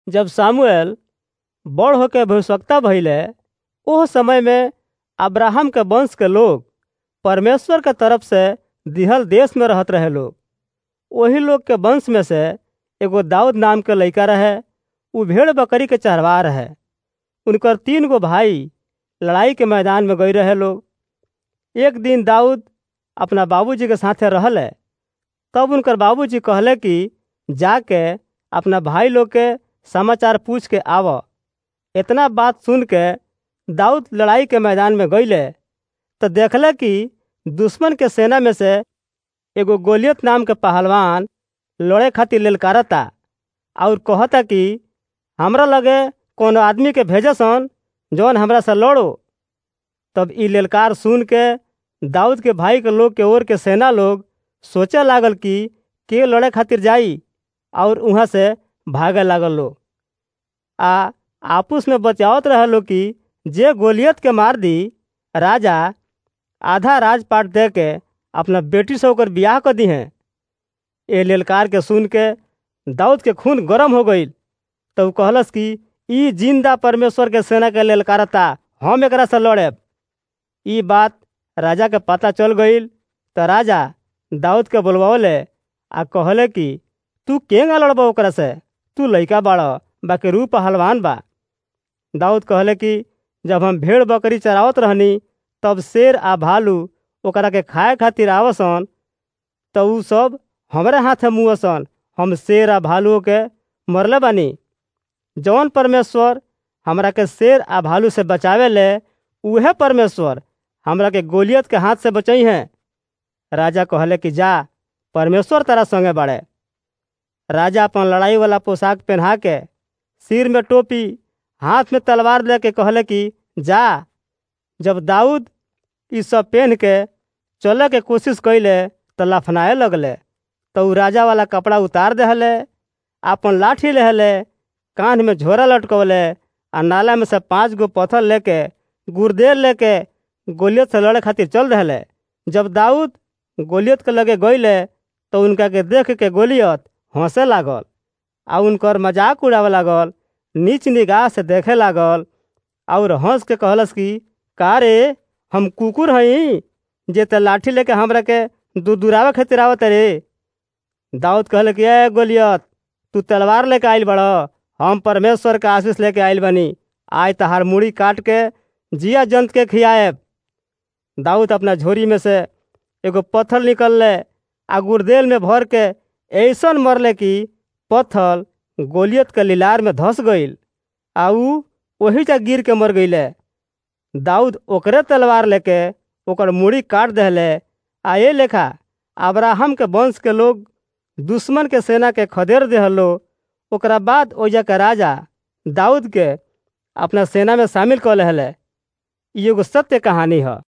जब सामुएल बड़ होके भविष्यवक्ता भइले ओह समय में अब्राहम के वंश के लोग परमेश्वर के तरफ से दिहल देश में रहत रहे लोग वही लोग के वंश में से एगो दाऊद नाम के लड़का रहे उ भेड़ बकरी के चरवाह रहे उनकर तीन गो भाई लड़ाई के मैदान में गई रहे लोग एक दिन दाऊद अपना बाबूजी के साथे रहले तब उनकर बाबूजी कहले कि जाके अपना भाई लोग के समाचार पूछ के आव इतना बात सुन के दाऊद लड़ाई के मैदान में गईले तो देखले कि दुश्मन के सेना में से एगो गोलियत नाम के पहलवान लड़े खातिर ललकारता और कहता कि हमरा लगे कोनो आदमी के भेजसन जौन हमरा से लड़ो तब ई ललकार सुन के दाऊद के भाई के लोग के ओर के सेना लोग सोचे लागल कि के लड़े खातिर जाई और वहाँ से भागे लागल लोग आ आपस में बचावत रहे लोग कि जे गोलियत के मार दी राजा आधा राजपाट दे के अपना बेटी से होकर बियाह कर दी हैं ए ललकार के सुन के दाऊद के खून गरम हो गई तो कहलस कि ई जिंदा परमेश्वर के सेना के ललकारता हम एकरा से लड़ेब ई बात राजा के पता चल गई तो राजा दाऊद के बुलवावले आ कहले कि तू केंगा लड़बा ओकरा से तू लइका बाड़ बाकी रूप हलवान बा दाऊद कहले कि जब हम भेड़ बकरी चरावत रहनी तब शेर आ भालू ओकरा के खाए खातिर आवसन तो उ सब हमरे हाथे मुँहसन हम शेर आ भालुओं के मरले बानी जौन परमेश्वर हमरा के शेर आ भालू से बचावे ले उहे परमेश्वर हमरा के गोलियत के हाथ से बचई हैं राजा कहले कि जा परमेश्वर तारा संगे बाड़े राजा अपन लड़ाई वाला पोशाक पहना के सिर में टोपी हाथ में तलवार लेके कहले कि जा जब दाऊद ई सब पहन के चले के कोशिश कैले तो लफनाए लगले तो उ राजा वाला कपड़ा उतार दहले अपन लाठी लेहले कांध में झोरा लटकवले आ नाला में से पांच गो पत्थर लेके गुर्देल लेके गोलियत से लड़े खातिर चल रहे जब दाऊद गोलियत के लगे गईले तो उनका के देख के गोलियत हंसे लागल आ उनकर मजाक उड़ावे लागल नीच निगाह से देखे लागल और हंस के कहलस कि का रे हम कुकुर हई जे ते लाठी लेके हमरा के दुदुरावे खातिर आवत रे दाऊद कहले कि ए गोलियत तू तलवार लेके आइल बड़ हम परमेश्वर के आशीष लेके आइल बनी आज तहार मुड़ी काट के जिया जंत के खियाएब दाऊद अपना झोरी में से एगो पत्थर निकलले आ गुर्देल में भर के ऐसन मरले कि पत्थर गोलियत के लिलार में धस गईल आ ऊ वही जा गिर के मर गईले दाऊद ओकरे तलवार लेके ओकर मुड़ी काट दहले आ ये लेखा अब्राहम के वंश के लोग दुश्मन के सेना के खदेड़ देहलो ओकरा बाद ओजा के राजा दाऊद के अपना सेना में शामिल कर लेहले ई एगो सत्य कहानी है